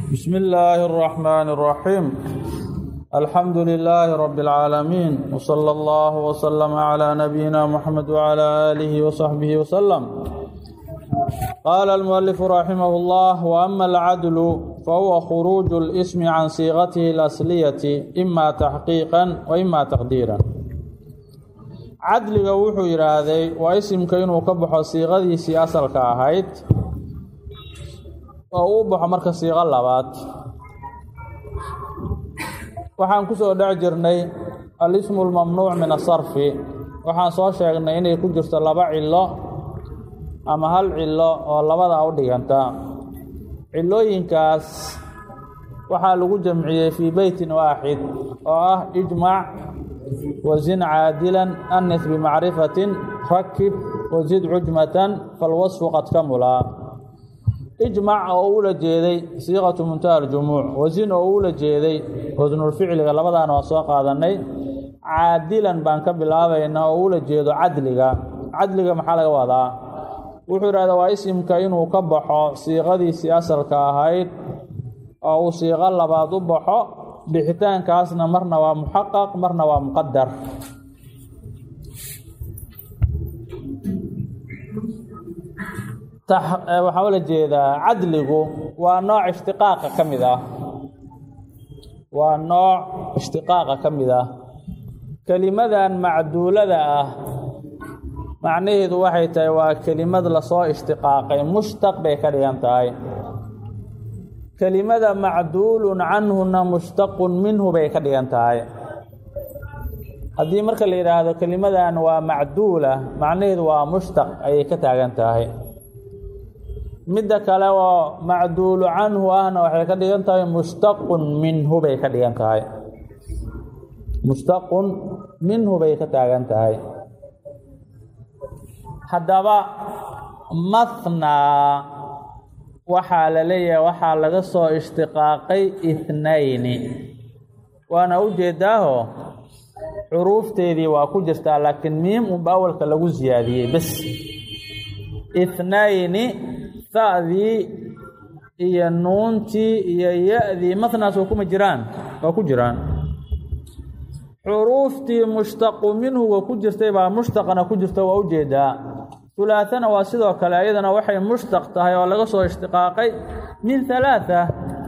بسم الله الرحمن الرحيم الحمد لله رب العالمين وصلى الله وسلم على نبينا محمد وعلى آله وصحبه وسلم قال المؤلف رحمه الله وأما العدل فهو خروج الاسم عن صيغته الأصلية إما تحقيقا وإما تقديرا cadliga wuxuu yidhaahday waa isimka inuu ka baxo siiqadiisii asalka ahayd oo uu baxo marka siiqo labaad waxaan ku soo dhex jirnay alismu lmamnuuc min asarfi waxaan soo sheegnay inay ku jirto laba cilo ama hal cilo oo labada u dhiganta cilooyinkaas waxaa lagu jamciyey fii beytin waaxid oo ah ijmac wazin caadilan anis bimacrifatin rakib wazid cujmatan falwasfu qad kamulaa ijmac oo ula jeeday siiqatu muntaha aljumuuc wasin oo ula jeeday wasnulficliga labadaana waa soo qaadanay caadilan baan ka bilaabaynaa oo ula jeedo cadliga cadliga maxaa laga wadaa wuxuu yidhahda waa isimka inuu ka baxo siiqadiisii asalka ahayd oo uu siiqo labaad u baxo bixitaankaasna marna waa muxaqaq marna waa muqadar waxaa ula jeedaa cadligu waa nooc ishtiqaaqa ka mid ah waa nooc ishtiqaaqa ka mid ah kelimadan macduulada ah macnaheedu waxay tahay waa kelimad lasoo ishtiqaaqay mushtaq bay ka dhigan tahay kelimada macduulun canhuna mushtaqun minhu bay ka dhigan tahay haddii marka la yidhaahdo kelimadan waa macduula macnaheedu waa mushtaq ayay ka taagan tahay midda kale oo macduulu canhu ahna waxay ka dhigan tahay mushtaqun minhu bay ka dhigan tahay mushtaqun minhu bay ka taagan tahay haddaba mathnaa waxaa la leeyahay waxaa laga soo ishtiqaaqay ithnayni waana u jeedaaho xuruufteedii waa ku jirtaa laakiin miim unba awalka lagu siyaadiyey bes ithnayni ha'dii iyo nuuntii iyo ya-dii matnaas waa kuma jiraan waa ku jiraan xuruuftii mushtaqu minhuga ku jirtay baa mushtaqana ku jirta waa u jeedaa hulaathana waa sidoo kale ayadana waxay mushtaq tahay oo laga soo ishtiqaaqay min halaatha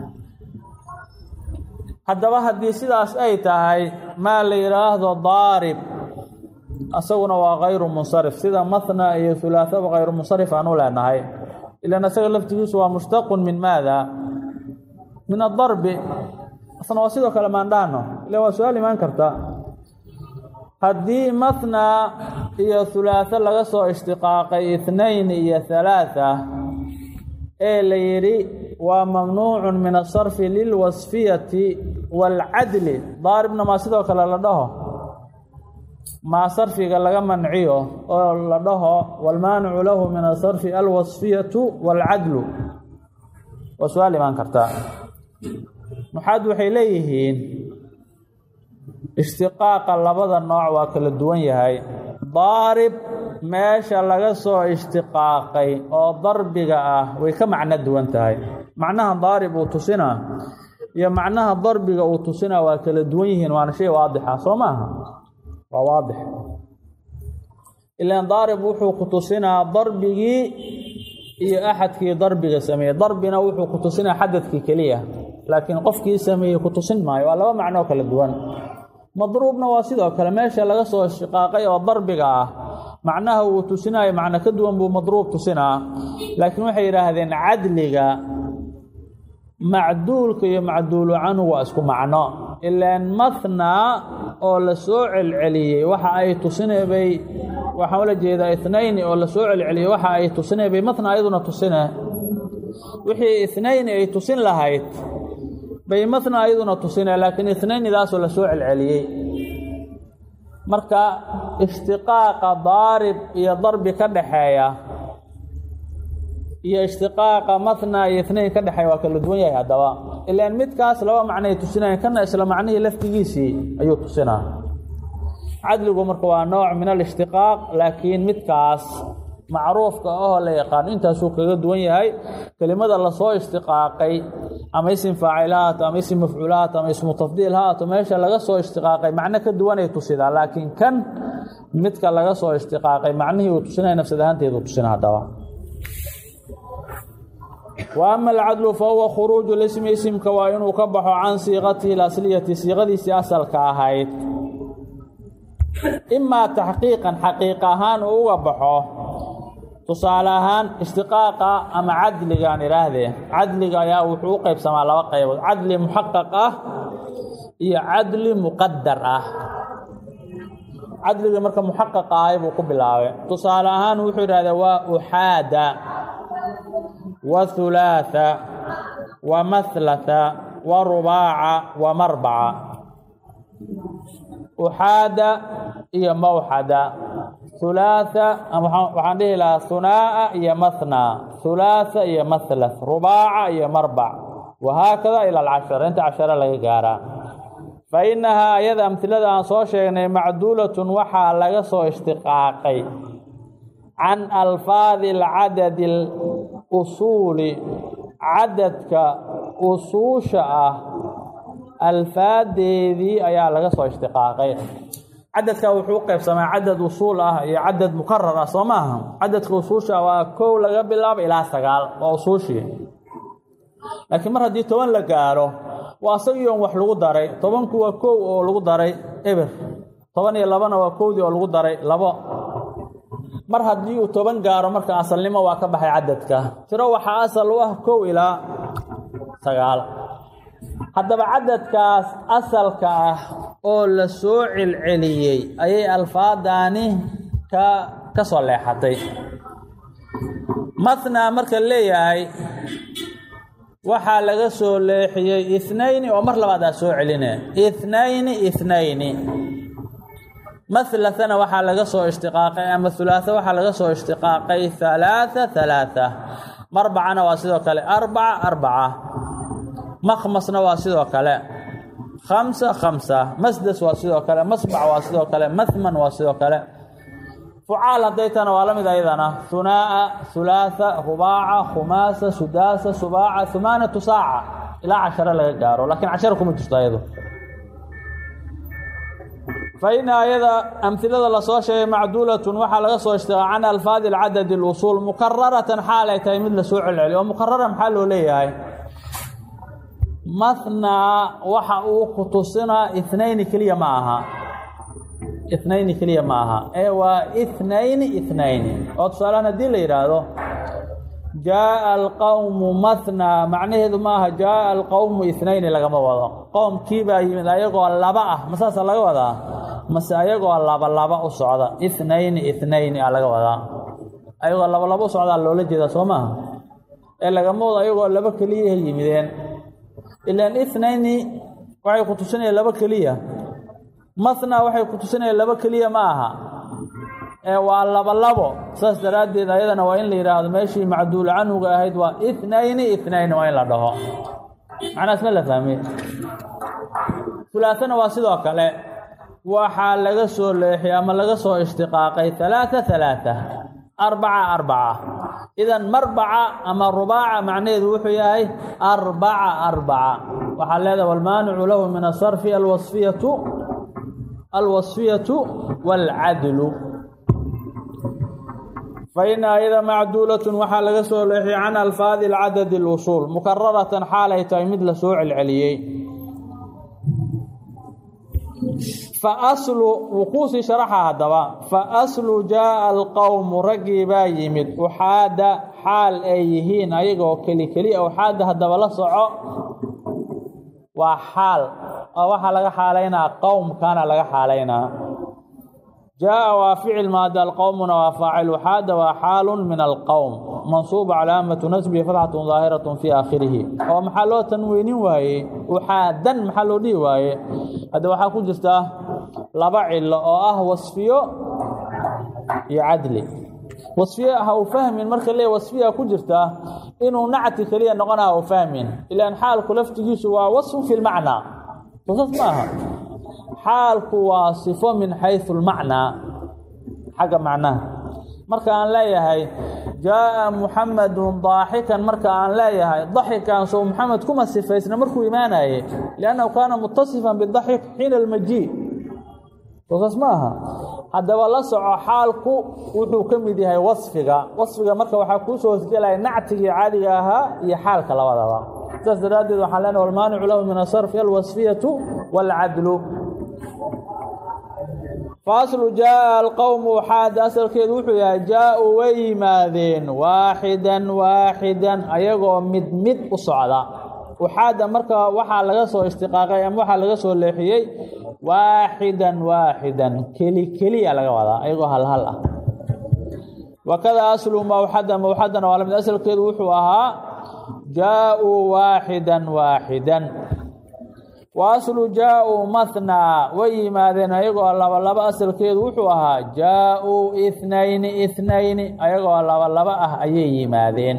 haddaba haddii sidaas ay tahay maa la yidhaahdo daarib asaguna waa kayru munsarif sida mathna iyo hulaathaba kayru munsarif aan u leenahay ilan asaga laftigiisu waa mushtaqun min maada min adarbi asna waa sidoo kale maandhaano ilan waa su-aal imaan karta haddii mathna iyo hulaatho laga soo ishtiqaaqay itnayn iyo halaatha ee la yidhi waa mamnuucun min asarfi lilwasfiyati waalcadli daaribna maa sidoo kale la dhaho maa sarfiga laga manciyo oo la dhaho waalmaanicu lahu min asarfi alwasfiyatu waalcadlu waa su-aal imaan kartaa maxaad waxay leeyihiin ishtiqaaqa labada nooc waa kala duwan yahay daarib meesha laga soo ishtiqaaqay oo darbiga ah way ka macno duwan tahay macnaha daarib uu tusinaa iyo macnaha darbiga uu tusinaa waa kala duwan yihiin waana shay waadixa soo maaha waa waadix ilaan daarib wuxuu ku tusinaa darbigii iyo axadkii darbiga sameeyey darbina wuxuu ku tusinaa xadadkii keliya laakiin qofkii sameeyey ku tusin maayo waa laba macnoo kala duwan madruubna waa sidoo kale meesha laga soo shiqaaqay oo darbiga ah macnaha uu tusinaayo macno ka duwan buu madruub tusinaa laakiin waxay yidhaahdeen cadliga macduulka iyo macduulu canhu waa isku macno ilaan mathnaa oo la soo celceliyey waxa ay tusinay bay waxaan ula jeedaa ithnayni oo la soo celceliyey waxa ay tusinay bay mathnaa iyaduna tusine wixii ithnayni ay tusin lahayd bay matna ayaduna tusina laakiin itnaynidaasoo la soo celceliyey marka ishtiqaaqa daarib iyo darbi ka dhaxeeya iyo ishtiqaaqa matna iyo itnayn ka dhexeeya waa kala duwan yahay haddaba ilaan midkaas laba macnay tusinayan kana isla macnihii laftigiisii ayuu tusinaa cadligu marka waa nooc min alishtiqaaq laakiin midkaas macruufka ahoo la yaqaano intaasuu kaga duwan yahay kelimada lasoo ishtiqaaqay ama isim faacil ha haato ama isim mafcuul ha haato ama ismu tafdiil ha haato meesha laga soo ishtiqaaqay macno ka duwanay tusidaa laakiin kan midka laga soo ishtiqaaqay macnihii uu tusinaya nafsad ahaanteedu tusina haddaba wa ama alcadlu fa huwa khuruuju lismi isimka waa inuu ka baxo can siiqatihi alasliyati siiqadiisii asalka ahayd imaa taxqiiqan xaqiiq ahaan uu uga baxo tusaale ahaan ishtiqaaqa ama cadligaan idhaahdee cadliga ayaa wuxuu u qaybsamaa laba qaybood cadli muxaqaq ah iyo cadli muqadar ah cadligii marka muxaqaqa ahay buu ku bilaabay tusaale ahaan wuxuu idhahdee waa uxaada wa hulaatha wa mahlatha wa rubaaca wa marbaca uxaada iyo mawxada hulaatha waxaan dhihi lahaa hunaa'a iyo mathnaa hulaatha iyo mahlath rubaaca iyo marbac wahaakada ila alcashara inta cashara laga gaaraa fa innahaa ayada amhilada aan soo sheegnay macduulatun waxaa laga soo ishtiqaaqay can alfaadi alcadadi alusuuli cadadka usuusha ah alfaadeedii ayaa laga soo ishtiqaaqay cadadka wuxuu u qaybsamaa cadad usuul ah iyo cadad mukarar ah soo maaha cadadka usuusha waa kow laga bilaabo ilaa sagaal waa usuushii laakiin mar haddii toban la gaaro waa asagii on wax lagu daray tobanku waa kow oo lagu daray eber toban iyo labana waa kowdii oo lagu daray labo mar haddii uu toban gaaro marka asalnimo waa ka baxay cadadka tiro waxaa asal u ah kow ilaa sagaal haddaba cadadkaas asalka ah oo la soo celceliyey ayay alfaadaani ka ka soo leexatay mathnaa marka leeyahay waxaa laga soo leexiyey ithnayni oo mar labaad aa soo celine ithnayni ithnayni mahlathana waxaa laga soo ishtiqaaqay ama hulaatha waxaa laga soo ishtiqaaqay halaatha halaatha marbacana waa sidoo kale arbaca arbaca makhmasna waa sidoo kale khamsa khamsa masdas waa sidoo kale masbac waa sidoo kale mathman waa sidoo kale fucaal haddaytana waa la mid ayadana hunaa'a hulaatha rubaaca khumaasa sudaasa subaaca humaanatu saaca ilaa casharo laga gaaro laakiin casharo kuma jirto ayadu fa ina ayada amhilada lasoo sheegay macduulatun waxaa laga soo ishtiqaa can alfaadi alcadadi alusuul mukararatan xaal ay tahay mid lasoo celceliyo oo mukarara maxaa loo leeyahay mathnaa waxa uu ku tusinaa ithnayni keliya ma aha ithnayni keliya ma aha ee waa ithnayni ithnayni oo tusaalehaan haddii la yidhaahdo jaaa alqowmu mathnaa macnaheedu ma aha jaaa alqowmu ithnayni lagama wado qowmkii baa yimid ayagoo laba ah ma saasa laga wadaa mase ayagoo laba laba u socda ithnayni ithnayni a laga wadaa ayagoo laba laba u socdaa loola jeedaa soo maaha ee lagama wado ayagoo laba keliyaha yimideen ilaan ithnayni waxay ku tusinayaan laba keliya mathnaa waxay ku tusinayaan laba keliya ma aha ee waa laba labo saas daraaddeed ayadana waa in la yidhaahdo meeshii macduul canhuga ahayd waa ithnayni ithnayni waa in la dhaho macnaas ma la fahmey hulaathana waa sidoo kale waxaa laga soo leexiyay ama laga soo ishtiqaaqay halaatha halaatha arbaca arbaca idan marbaca ama rubaaca macnaheedu wuxuu yahay arbaca arbaca waxaa leedahay walmaanicu lahu min asarfi alwasfiyatu alwasfiyatu waalcadlu fa ina ayada macduulatun waxaa laga soo leexiyay can alfaadi alcadadi alusuul mukararatan xaal ay tahay mid la soo celceliyey fa aslu wuquusii sharaxa haddaba fa aslu jaaa alqowmu raggii baa yimid uxaada xaal ay yihiin ayagoo keli keliya uxaada haddaba la soco waa xaal oo waxaa laga xaalaynaa qowmkana laga xaalaynaa jaaa waa ficil maada alqowmuna waa faacil uxaada waa xaalun min alqowm mansuuba calaamatu nasbihi fatxatun daahiratun fii aakhirihi oo maxaa loo tanweynin waaye uxaadan maxaa loo dhihi waaye hadda waxaa ku jirta laba cilo oo ah wasfiyo iyo cadli wasfiye ha u fahmin marka lee wasfiya ku jirta inuu nacti keliya noqona ha u fahmin ilaan xaalku laftigiisu waa wasfun fi lmacnaa sosas maaha xaalku waa sifo min xaysu lmacnaa xagga macnaha marka aan leeyahay jaaءa muxamedun daaxikan marka aan leeyahay daxikan soo muxamed kuma sifaysna markuu imaanaye liannahu kaana mutasifan bidaxik xiina almajii soosaas ma aha haddaba la soco xaalku wuxuu ka mid yahay wasfiga wasfiga marka waxaa kuu soo hosgelaya nactigii caadiga ahaa iyo xaalka labadaba saas daraaddeed waxaan leenahay walmaanicu lahu min asarfi alwasfiyatu wاlcadlu faaslu jaaءa alqowmu waxaada asalkeedu wuxuu yahay jaa-uu way yimaadeen waaxidan waaxidan ayagoo mid mid u socda waxaada marka waxaa laga soo ishtiqaaqay ama waxaa laga soo leexiyey waaxidan waaxidan keli keliya laga wadaa ayagoo hal hal ah wakada aslu mawxada mawxadana waa lamid asalkeedu wuxuu ahaa jaa-uu waaxidan waaxidan wa aslu jaa-uu mathnaa way yimaadeen ayagoo laba laba asalkeedu wuxuu ahaa jaa-uu ithnayni ithnayni ayagoo laba laba ah ayay yimaadeen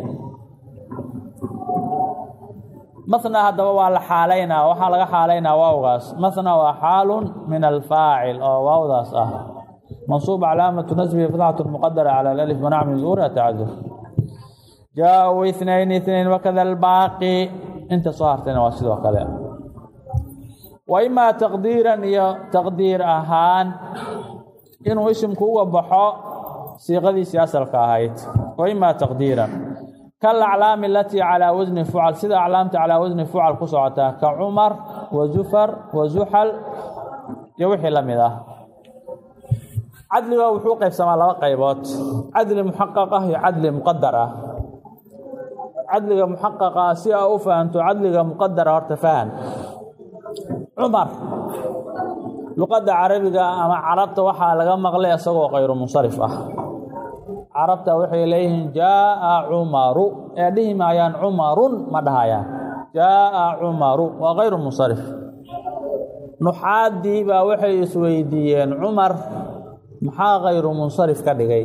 mathnaa haddaba waa la xaalaynaa waxaa laga xaalaynaa waawgaas mathnaa waa xaalun min alfaacil oo waawdaas ah mansuub calaamatu nasbihi fatxatu muqadara cala alif manac min zuhuri atacadur jaa-uu ithnayni itnayn wakada albaaqi inta soo hartayna waa sidoo kale wa imaa taqdiiran iyo taqdiir ahaan inuu isimku uga baxo siiqadiisii asalka ahayd wa imaa taqdiiran kalaclaami alatii calaa wasni fucal sida aclaamta calaa wasni fucal ku socotaa ka cumar wa zufar wa zuxal iyo wixii la mid ah cadliga wuxuu qaybsamaa laba qaybood cadli muxaqaq ah iyo cadli muqadar ah cadliga muxaqaqa ah si aa u fahanto cadliga muqadara horta fahan cumar luqadda carabiga ama carabta waxaa laga maqlay isagoo kayru munsarif ah carabta waxay leeyihiin jaaءa cumaru ee dhihi maayaan cumarun ma dhahayaan jaaءa cumaru waa kayru munsarif nuxaaddii baa waxay isweydiiyeen cumar maxaa kayru munsarif ka dhigay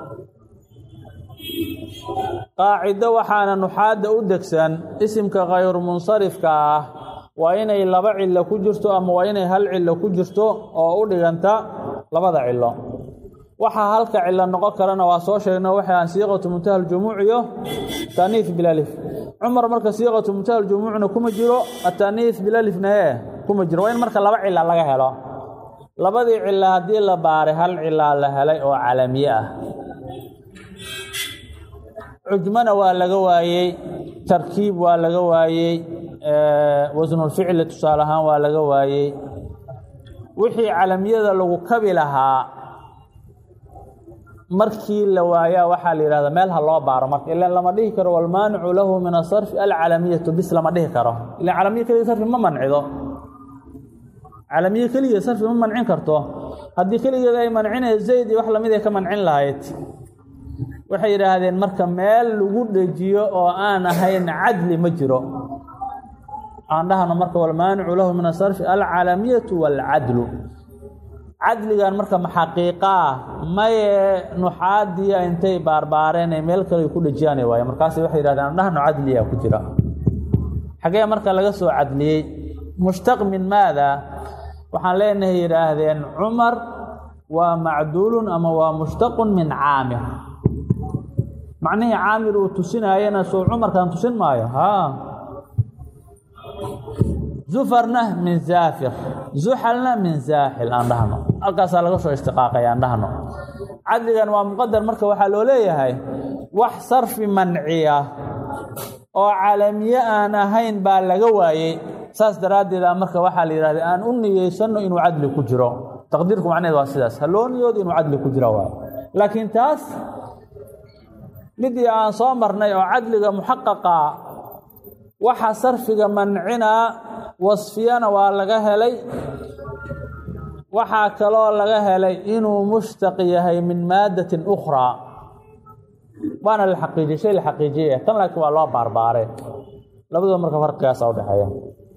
qaacido waxaana nuxaadda u degsan isimka kayru munsarifka ah waa inay laba cillo ku jirto ama waa inay hal cillo ku jirto oo u dhiganta labada cillo waxaa halka cillo noqon karana waa soo sheegna waxay aan siiqatu muntaha aljumuuc iyo taaniif bilalif cumar marka siiqatu muntaha aljumuucna kuma jiro ataaniif bilalifna ee kuma jiro waa in marka laba cila laga helo labadii cilo haddii la baaray hal cilaa la helay oo calamiye ah cujmana waa laga waayey tarkiib waa laga waayey wasnulficli tusaale ahaan waa laga waayey wixii calamiyada lagu kabi lahaa markii la waayaa waxaa la yidhahdaa meel ha loo baaro marka ilan lama dhihi karo walmaanicu lahu min asarfi alcalamiyatu bis lama dhihi karo ilan calamiye keliya sarfi ma mancido calamiye keliya sarfi ma mancin karto haddii keligeeda ay mancinaya zayd iyo wax lamid ay ka mancin lahayd waxay yidhaahdeen marka meel lagu dhejiyo oo aan ahayn cadli ma jiro aan dhahno marka walmaanicu lahu min asarfi alcalamiyatu waalcadlu cadligan marka maxaqiiqaa maye nuxaadiya intay baarbaareen ay meel kale ku dhejiyaan waaye markaas waxay yidhahdeen aan dhahno cadliya ku jira xagee marka laga soo cadliyey mushtaq min maada waxaan leenahay yidhaahdeen cumar waa macduulun ama waa mushtaqun min caamir macnihii caamir uu tusinaayana soo cumarkan tusin maayo haa zufarna min zaafir zuxalna min zaaxil aan dhahno halkaasaa laga soo ishtiqaaqay aan dhahno cadligan waa muqadar marka waxaa loo leeyahay wax sarfi manciya oo calamiye aan ahayn baa laga waayey saas daraaddeeda marka waxaa la yidhahda aan u niyeysanno inuu cadli ku jiro taqdiirku macneed waa sidaas ha loo niyoodo inuu cadli ku jiro waayo laakiin taas midii aan soo marnay oo cadliga muxaqaqa waxa sarfiga mancinaa wasfiyana waa laga helay waxaa kaloo laga helay inuu mushtaq yahay min maadatin ukhraa waana la xaqiijiyey shay la xaqiijiyaya tan laakiin waa loo baarbaare labadooda marka farqigaasa udhexeeya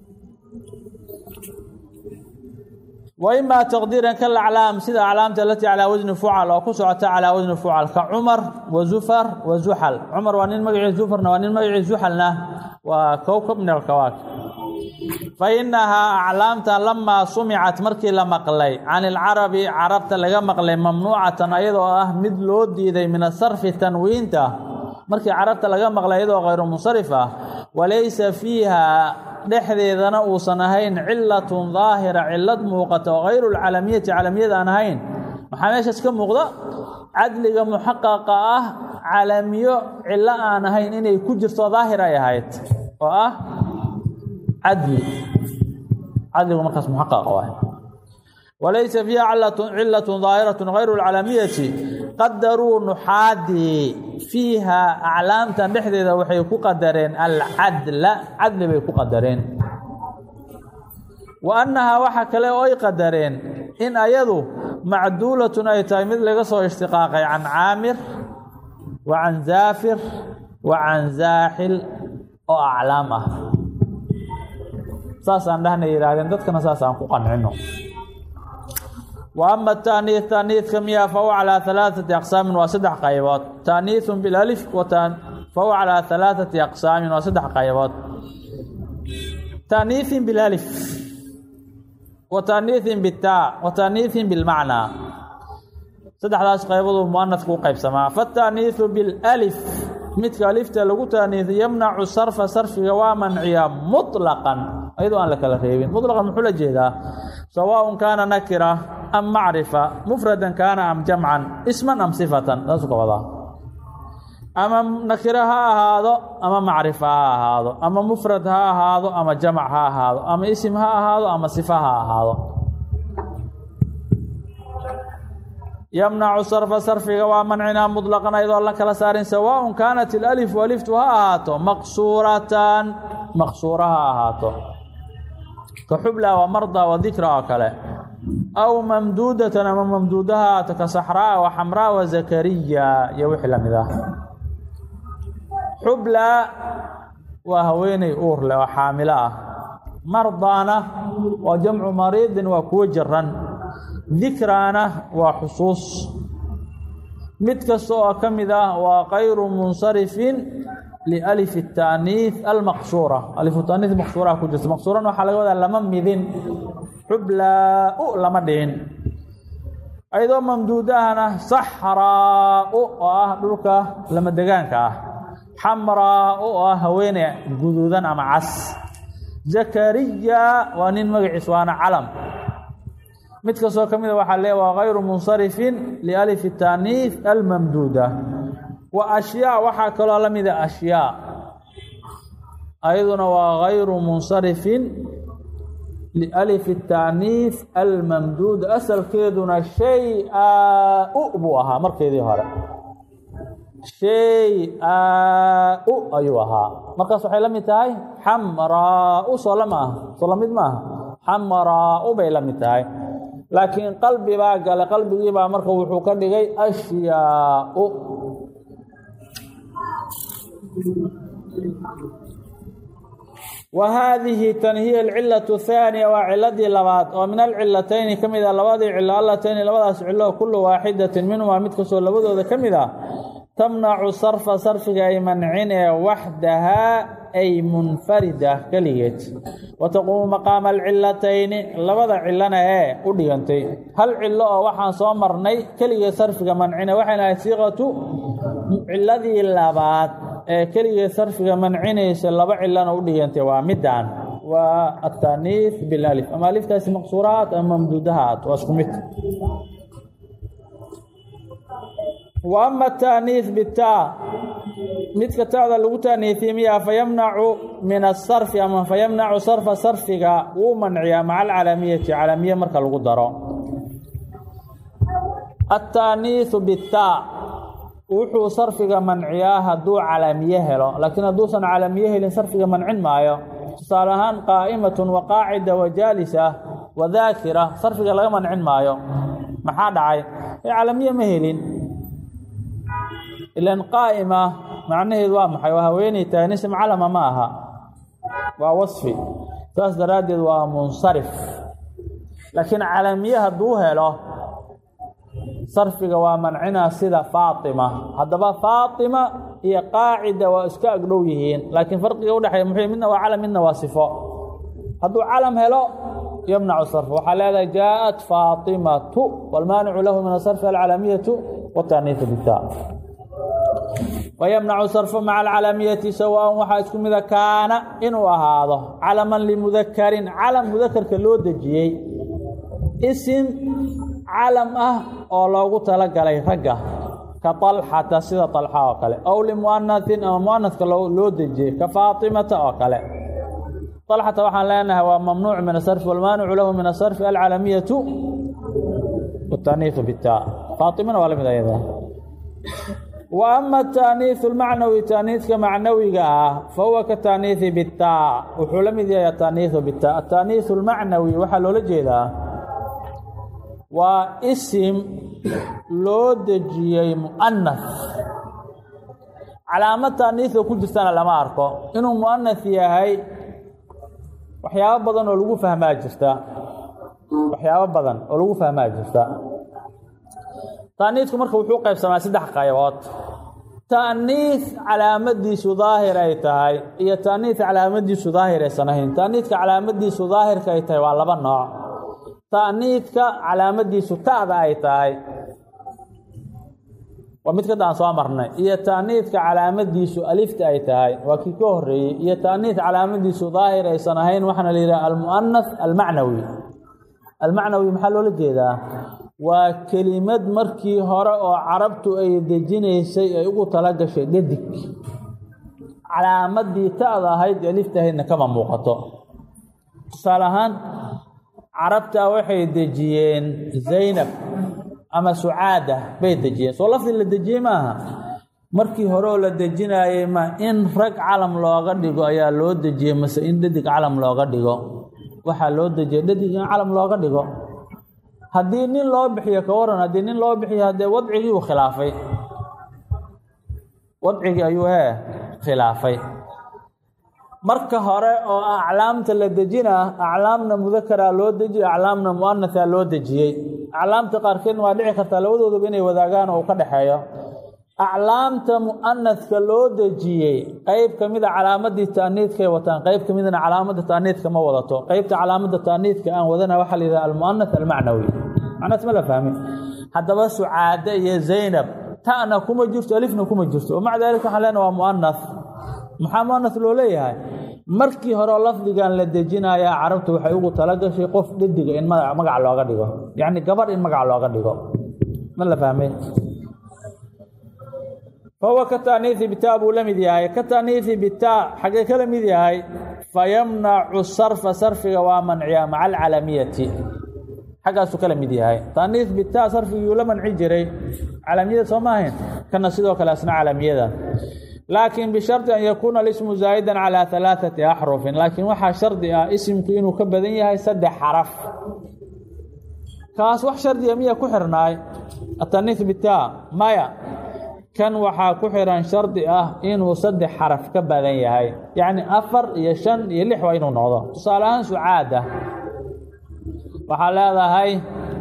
wa imaa taqdiiran kalaclaam sida aclaamta alatii calaa wasni fucal oo ku socota calaa wasni fucal ka cumar wa zufar wa zuxal cumar waa nin magaciis zufarna waa nin magaciis zuxalna waa kowkab min alkawaakib fa innahaa aclaamtan lamaa sumicat markii la maqlay can ilcarabi carabta laga maqlay mamnuucatan ayadoo ah mid loo diiday min asarfi tanwiinta markii carabta laga maqlay ayadoo kayru munsarif ah walaysa fiiha dhexdeedana uusan ahayn cilatun daahira cilad muuqata oo hayru lcalamiyati calamiyada aan ahayn maxaa meeshaas ka muuqda cadliga muxaqaqa ah calamiyo cilo aan ahayn inay ku jirto daahir ay ahayd oo ah cadli cadligu markaas muxaqaq waay walaysa fiiha cilatun daahiratu hayru lcalamiyati qadaruu nuxaadii fiiha aclaamtan dhexdeeda waxay ku qadareen alcadla cadli bay ku qadareen wa annahaa waxa kale oo ay qadareen in ayadu macduulatun ay tahay mid laga soo ishtiqaaqay can caamir wa can zaafir wa can zaaxil oo aclaam ah saasaan dhahna yidhaahdeen dadkana saasaan ku qancino wa ama taaniih taaniidka miya fahuwa calaa alaaثati aqsaamin waa saddex qaybood taaniihun bilalif fahuwa calaa alaaثati aqsaamin waa saddex qaybood taaniihin bilalif wa taaniihin bitaa wa taaniihin bilmacnaa saddexdaas qaybaduu muanadku u qaybsamaa fataaniihu bilalif midka alifta lagu taaniihi yamnacu sarfa sarfiga waa manciya muطlaqan ayadoo aan la kala reebin muطlaqan muxuu la jeedaa sawaaءun kaana nakira am macrifa mufradan kaana am jamcan isman am sifatan saasuu ka wadaa ama nakiro ha ahaado ama macrifa ha ahaado ama mufrad ha ahaado ama jamac ha ahaado ama isim ha ahaado ama sifa ha ahaado yamnacu sarfa sarfiga waa mancinaa muطlaqan ayadoo la kala saarin sawaaءun kaanat ilalifu aliftu ha ahaato maqsuuratan maqsuura ha ahaato ka xubla wa marda wa dikra oo kale aw mamduudatan ama mamduuda ha ahaato ka saxraa wa xamraa wa zakariya iyo wixii lamid ah xubla waa haweeney uur leh oo xaamilo ah mardaana waa jamcu mariidin waa kuwo jiran dikraana waa xusuus mid kasta oo ka mid ah waa kayru munsarifin lialif الtaaniih almaqsuura alifu taaniih maqsuuraha ku jirta maqsuurana waxaa laga wadaa lama midin xublaa-u lama dhihin ayadoo mamduudahana saxraa-u oo ah dhulka lama degaanka ah xamraa-u oo ah haweene guduudan ama cas zakariya waa nin magaciis waana calam mid kastoo ka mida waxaa lee waa kayru munsarifin lialif taaniih almamduuda wa ashyaa waxaa kaloo la mida ashyaa ayaduna waa kayru munsarifin lialif taaniih almamduuda asalkeeduna shay-a-u buu ahaa markeedii hore shay-a-u ayuu ahaa markaas waxay la mid tahay xamraa-u soo lama ah soo lamid ma aha xamraa-u bay la mid tahay laakiin qalbi baa gale qalbigii baa marka wuxuu ka dhigay ashyaa-u wa haadihi tan hiya alcilatu thaaniya waa ciladii labaad oo min alcilatayni ka mid a labadii cilo allatayni labadaas cilo kullu waaxidatin minhumaa mid kastoo labadooda ka mid ah tamnacu sarfa sarfiga ay mancinee waxdahaa ay munfarida keligeed wa taquumu maqaama alcilatayni labada cilona ee u dhigantay hal cilo oo waxaan soo marnay keligeed sarfiga mancine waxayna ahayd siiqatu ciladii labaad ee keligeed sarfiga mancinaysa laba cilona u dhigantay waa midaan waa ataaniif bilalif ama aliftaasi maqsuurahaat ama mamduudahaat waa isku mid wa ama ataaniih bitaa midka taada lagu taaniifiye miyaa fayamnacu min asarfi ama fayamnacu sarfa sarfiga wuu manciyaa maca alcalamiyati calamiye marka lagu daro ataaniihu bitaa wuxuu sarfiga manciyaa hadduu calamiye helo laakiin hadduusan calamiye helin sarfiga mancin maayo tusaale ahaan qaa'imatun wa qaacida wa jaalisa wa daakira sarfiga laga mancin maayo maxaa dhacay ee calamiye ma helin ilan qaa'ima macnaheedu waa maxay waa haweeney tahay nism calama ma aha waa wasfi saas daraaddeed waa munsarif laakiin calamiye hadduu helo sarfiga waa mancinaa sida faatima haddaba faatima iyo qaacida waa iska agdhow yihiin laakiin farqiga udhexeeya muxuu midna waa calam midna waa sifo hadduu calam helo yمنع الصرف waxaa leedahay جاءت فاطمة والmاaنع له من الصرف العلامية والتأنيث بالتاء ويمنع الصرف مع العلامية سواء waxaa isku mida كاana inuu ahaado calما لمذkrin calم مذkrka loo dejiyey sm calam ah oo loogu talagalay ragga ka طلxata sida طلxa oo kale أو لمؤنثin ama مؤنثka loo dejiyey ka فاaطiمaةa oo kale طلxة waxaan leenahay waa mamnuuع min الصرف والmaanicu lahu min الصرف alcalamiyaة والتأنiiث bالtاء faaطimana waa la mid ayada و أma التأنiiث الmacnawi تأنiiثka macnawiga ah fahuwa kaتأنiiثi bالtاء wuxuu la mid yahay التأنiiث bالtاء التأنiiث الmacnawi waxaa loola jeedaa waa isim loo dejiyey muؤnaث calaamad تأنiiثoo ku jirtana lama arko inuu muؤnaث yahay waxyaabo badan oo lagu fahmaa jirta waxyaabo badan oo lagu fahmaa jirta taaniidku marka wuxuu qaybsamaa saddex qaybood taaniid calaamadiisu daahir ay tahay iyo taaniid calaamadiisu daahir aysan ahayn taaniidka calaamadiisu daahirka ay tahay waa laba nooc taaniidka calaamadiisu ta'da ay tahay waa mid kada aan soo marnay iyo taaniidka calaamadiisu alifta ay tahay waa kii ka horeeyey iyo taaniid calaamadiisu daahir aysan ahayn waxaana la yidhaha almu'anath almacnawi almacnawi maxaa loola jeedaa waa kelimad markii hore oo carabtu ay dejinaysay ay ugu tala gashay dhadig calaamadii ta'da ahayd alifta ahaydna kama muuqato tusaale ahaan carabta waxay dejiyeen zaynab ama sucaada bay dejiyeen soo lafdi la dejiyey maaha markii hore oo la dejinaayey ma in rag calam looga dhigo ayaa loo dejiyey mase in dhadig calam looga dhigo waxaa loo dejiyey dhadig in calam looga dhigo haddii nin loo bixiyo ka waran haddii nin loo bixiyo haddee wadcigii uu khilaafay wadcigii ayuu hee khilaafay marka hore oo aclaamta la dejinaa aclaamna mudakaraa loo dejiye aclaamna mu'anahaa loo dejiyey aclaamta qaarkeedna waa dhici kartaa labadoodaba inay wadaagaan oo u ka dhexeeyo aclaamta mu'anadka loo dejiyey qeyb ka mida calaamadii taaniidkay wataan qeyb ka midna calaamadda taaniidka ma wadato qeybta calaamadda taaniidka aan wadana waxaa la yidhaha almu'anath almacnawi macnaas ma la fahmin haddaba sucaade iyo zaynab ta'na kuma jirto alifna kuma jirto o maca daalika waxaan leenaha waa mu'anath maxaa mu'anath loo leeyahay markii hore lafdigan la dejinayaa carabtu waxay ugu talagashay qof dhediga in magac looga dhigo yacni gabadh in magac looga dhigo ma la fahmay fahuwa ka taaniiثi bitaa buu la mid yahay ka taaniiثi bitaa xagee kala mid yahay fayamnacu sarfa sarfiga waa manciyaa maca alcalamiyati xaggaasuu kala mid yahay taaniiث bitaa sarfigii la manci jiray calamiyada soo ma ahayn kana sidoo kale asna calamiyada laakiin bishardi an yakuuna alismu zaa'idan calaa halaaثati axrufin laakiin waxaa shardi ah isimku inuu ka badan yahay saddex xaraf kaas wax shardiga miya ku xirnaay ataniiث bitaa maya kan waxaa ku xiran shardi ah inuu saddex xaraf ka badan yahay yacni afar iyo shan iyo lix waa inuu noqdo tusaale ahaan sucaada waxaa leedahay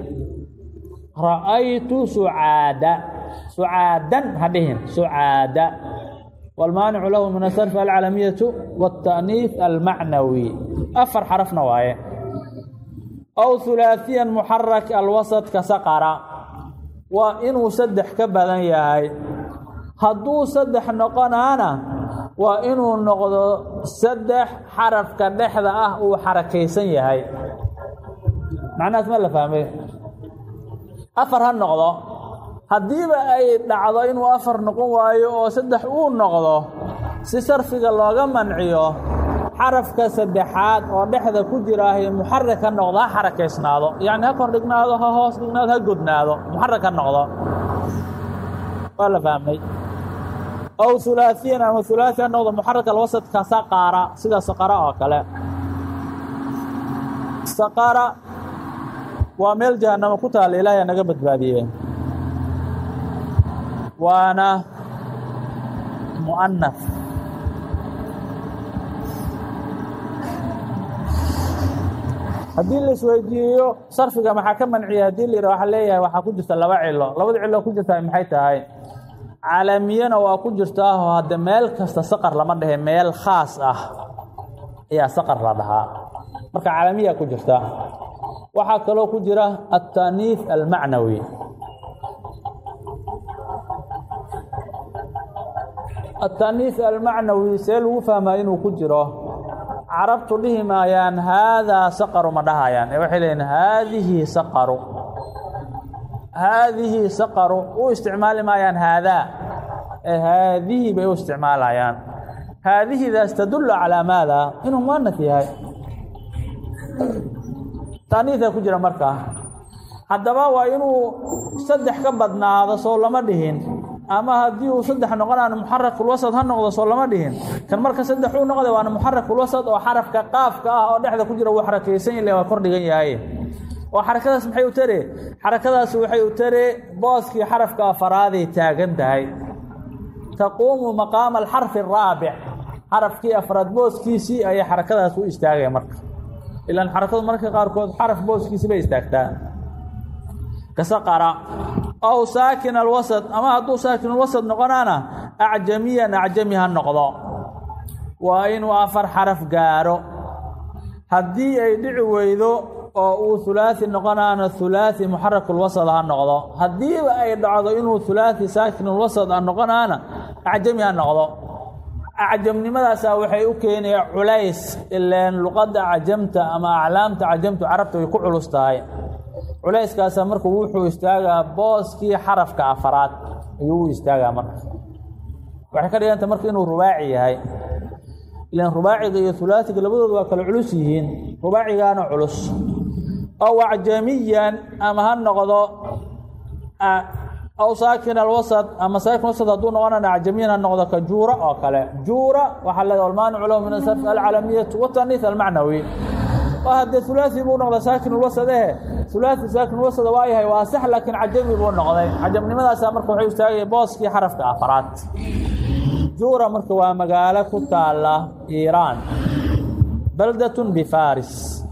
ra'aytu sucaada sucaadan ha dhihin sucaada wاlmaanicu lahu min asarfi alcalamiyatu wاtaأniiث almacnawi afar xarafna waaye aw hulaaثiya muxarak alwasط ka saqara waa inuu saddex ka badan yahay hadduu saddex noqonaana waa inuu noqdo saddex xarafka dhexda ah uu xarakaysan yahay macnahaas ma la fahmay afar ha noqdo haddiiba ay dhacdo inuu afar noqon waayo oo saddex uu noqdo si sarfiga looga manciyo xarafka saddexaad oo dhexda ku jiraahay muxarak ha noqdo ha xarakaysnaado yacni ha kor dhignaado ha hoos dhignaado ha godnaado muxarak ha noqdo waa la fahmay ow hulaaثiyan ama hulaaثi ha noqdo muxaraka alwasadka saqara sida saqara oo kale saqara waa meel jahanamo ku taalla ilaahay naga badbaadiye waana mu'anath haddii la isweydiiyo sarfiga maxaa ka manciya haddii la yidhah waxaa leeyahay waxaa ku jirta laba cilo labada cilo ku jirtaa maxay tahay calamiyana waa ku jirtaahoo hadde meel kasta saqar lama dhehe meel khaas ah ayaa saqar la dhahaa marka calamiya ku jirta waxaa kaloo ku jira التaniif almacnawi التaniif almacnawi see lagu fahmaa inuu ku jiro carabtu dhihi maayaan haadaa saqaru ma dhahayaan ee waxay leeyiin haadihi saqaru haadihi saqaru u isticmaali maayaan haadaa ee haadihi bay u isticmaalayaan haadihidaas tadullu calaa maada inuu muanaf yahay taaniidaa ku jira markaa haddaba waa inuu saddex ka badnaado soo lama dhihin ama haddii uu saddex noqonaana muxarakulwasad ha noqdo soo lama dhihin kan marka saddex uu noqday waana muxarakulwasad oo xarafka qaafka ah oo dhexda ku jira wuu xarakaysan ile waa kor dhigan yahay oo xarakadaas maxay u tare xarakadaas waxay u tare booskii xarafka afaraaday taagan tahay taquumu maqaama alxarfi araabic xarafkii afraad booskiisii ayay xarakadaas u istaagaya marka ilaan xarakadu marka qaarkood xaraf booskiisii bay istaagtaa kasaqara ow saakin alwasad ama hadduu saakin alwasad noqonaana acjamiyan acjami ha noqdo waa inuu afar xaraf gaaro haddii ay dhici weydo oo uu hulaaثi noqonaana hulaaثi muxarakulwasad ha noqdo haddiiba ay dhacdo inuu hulaaثi saakinulwasad a noqonaana acjami ha noqdo acjamnimadaasaa waxay u keenaya culays ileen luqadda cajamta ama aclaamta cajamtu carabta way ku culus tahay culayskaasaa marka wuxuu istaagaa booskii xarafka afaraad ayuu u istaagaa marka waxay ka dhiganta marka inuu rubaaci yahay ilan rubaaciga iyo hulaasiga labadooda waa kala culus yihiin rubaacigaana culus ow acjamiyan ama ha noqdo aw saakin alwasad ama saakin wasad hadduu noqonana acjamiyan ha noqdo ka juura oo kale juura waxaa leeda almaanicu lahu min asarf alcalamiyatu wataniis almacnawi oo haddee hulaasi buu noqda saakin ulwasad ehe hulaasi saakin ulwasada waa yahay waa sax laakiin cajami buu noqday cajamnimadaasaa marka waxay istaagaya booskii xarafka afaraad juura marka waa magaalo ku taala iiraan baldatun bifaris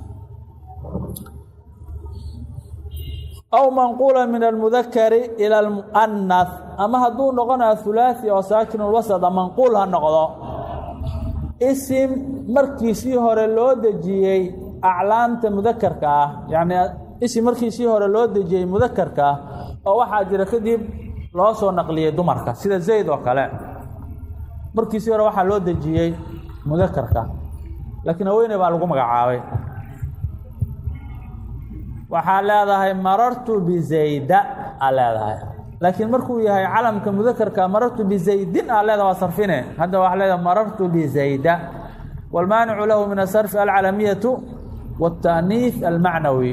aw manquula min almudakari ila almu'anas ama hadduu noqonaya hulaasi oo saakinulwasada manquul ha noqdo isim markiisii hore loo dejiyey aclaamta mudakarka ah yacnii isim markiisii hore loo dejiyey mudakarka ah oo waxaa jira kadib loo soo naqliyey dumarka sida zayd oo kale markiisii hore waxaa loo dejiyey mudakarka laakiin haweeney baa lagu magacaabay waxaa leedahay marartu bizayda aa leedahay laakiin markuu yahay calamka mudakarka marartu bizaydin aa leedaha waa sarfine hadda waxaa leedahay marartu bizayda wاlmaanicu lahu min asarfi alcalamiyatu wاtaaniif almacnawi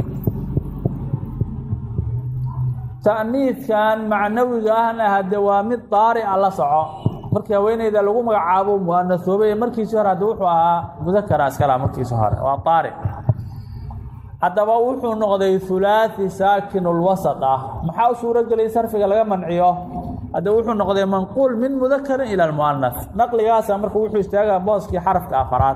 ta'niifkan macnawiga ahna hadde waa mid daarica la soco markii haweeneyda lagu magacaabo muanasoobay markiisii hore hadde wuxuu ahaa mudakara iskala markiisi hore waa daaric haddaba wuxuu noqday hulaaثi saakinulwasad ah maxaa u suuro gelay sarfiga laga manciyo hadde wuxuu noqday manquul min mudakarin ila lmu'anas naqligaasa marka wuxuu istaagaa booskii xarafka afaraad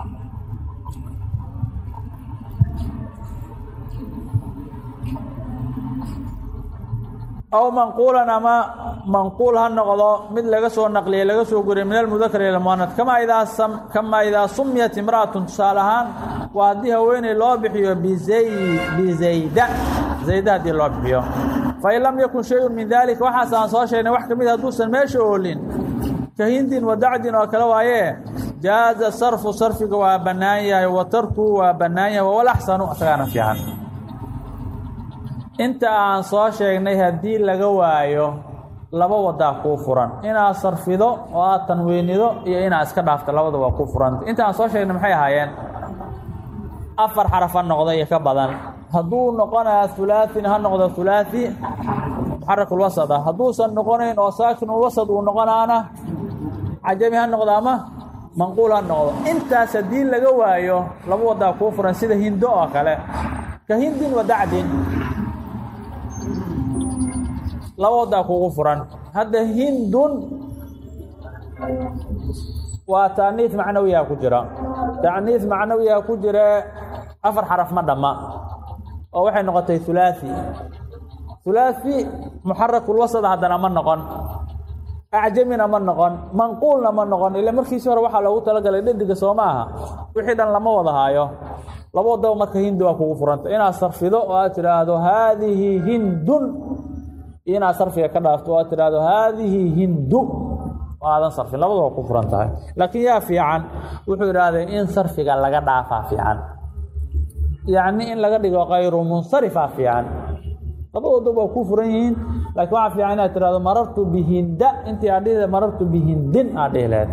aw manquulan ama manquul ha noqdo mid laga soo naqliyey laga soo guriyay min almudakar ila muanad kamaa idaa kamaa idaa sumiyat imra'atun tusaale ahaan waa haddii haweeney loo bixiyo bizay bizayda zayda haddii loo bixiyo fain lam yakun shayun min dalika waxaas aan soo sheegnay wax ka mid hadduusan meesha oolin ka hindin wa dacdin oo kale waayee jaaza sarfu sarfiga waa bannaan yahay wa tarkuhu waa bannaan yahay wawalaxsanu isagaana fiican inta aan soo sheegnay haddii laga waayo laba wadaa kuu furan inaad sarfido oo aad tanwiinido iyo inaad iska dhaafto labada waa kuu furanta inta aan soo sheegnay maxay ahaayeen afar xarafa noqda iyo ka badan hadduu noqonaya hulaaثina ha noqdo hulaaثi muxarakulwasad ah hadduusan noqonayn oo saakinulwasad uu noqonaana cajami ha noqdo ama manquul ha noqdo intaas haddii laga waayo laba wadaa kuu furan sida hindo oo kale ka hindin wa dacdin laba wadaa kugu furan hadda hindun waa taaniif macnawiyaa ku jira taaniif macnawiyaa ku jira afar xaraf ma dhamma oo waxay noqotay hulaaثi hulaaثi muxarakulwasad haddana ma noqon acjamina ma noqon manquulna ma noqon ila markiisi hore waxaa loogu talagalay dhediga soo ma aha wixii dhan lama wada haayo laba wadaba marka hindi waa kugu furanta inaad sarfido oo aad tidhaahdo haadihi hindun iyo inaad sarfiga ka dhaafto oo aad tidhaahdo haadihi hindu oo aadan sarfin labada waa ku furan tahay laakiin yaa fiican wuxuu idhaahday in sarfiga laga dhaafaa fiican yacni in laga dhigo kayru munsarifaa fiican labadooda waa ku furan yihiin laakiin waxaa fiican inaad tidhahdo marartu bihinda intii aad dhihi marartu bihindin aad dhihi lahayd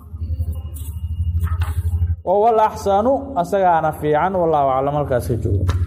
wwal axsanu asagaana fiican wallahu aclam halkaas ka joogo